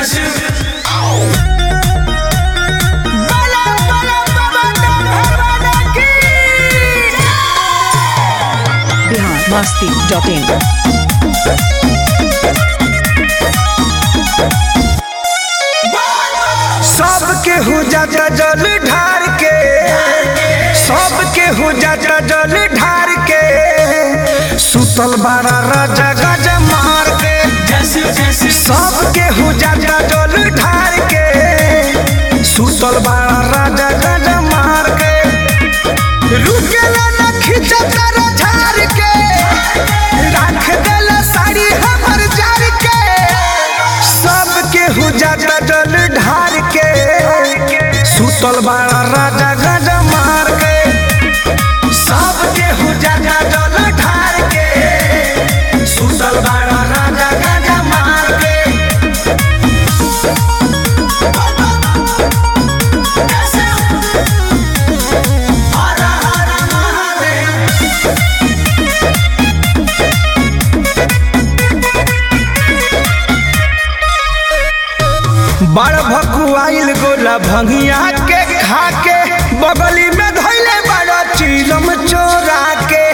Bihar Masti dot in सबके हो जाता जल ढार के सबके हो जाता जल ढार के सुतल बारा राजा गज मार के सबके हो जाता जल ढार के सुतल बारा राजा गज मार के रुकेला न खिंचता रे झार के राख देला साड़ी हमर जार के सबके हो जाता जल ढार के सुतल बाड़ा राजा गज मार के सबके हो जाता जल ढार के सुतल बाड़ा राजा गज मार के हर हर महादेव बड़ भकुआइल गोला भंगिया के खा के बगली में धैले बड़ा चीलम चोरा के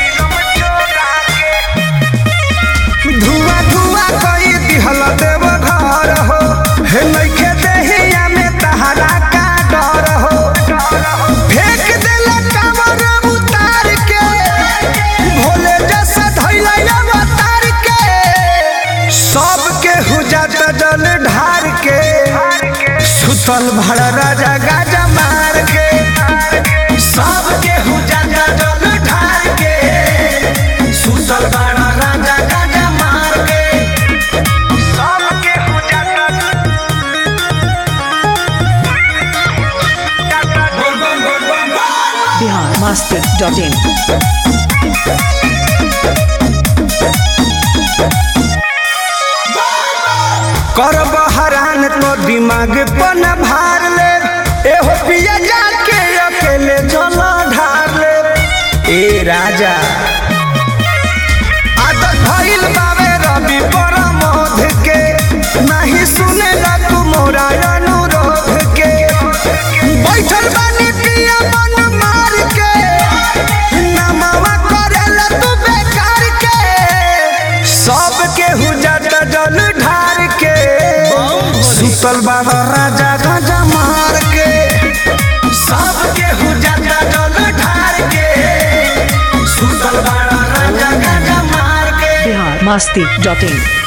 धुआं धुआं कई दिहल देव घर हो हे नइखे देहिया में तहरा का डर हो फेंक देला कमर उतार के भोले जैसा धैले अवतार के सबके हो जाता जल ढार के सुतल भर राजा गाजा मार के सबके हो जाता जल ढार के सुतल भर राजा गाजा मार के सबके हो जाता बोल बम बोल बम बोल बिहार मस्ती डॉट इन कर बहरान तो दिमाग पन भार ले एहो पिया जाके अकेले जल ढार ले ए राजा आदत भइल बावे रवि परमोध के नहीं सुने तू मोरा अनुरोध के बैठल बानी पिया मन मार के नमवा करेला तू बेकार के सबके हो जाता जल ढार के सुतल बाबा राजा गाजा मार के सबके हो जाता जल ढार के सुतल बाबा राजा गाजा मार के बिहार मस्ती डॉट इन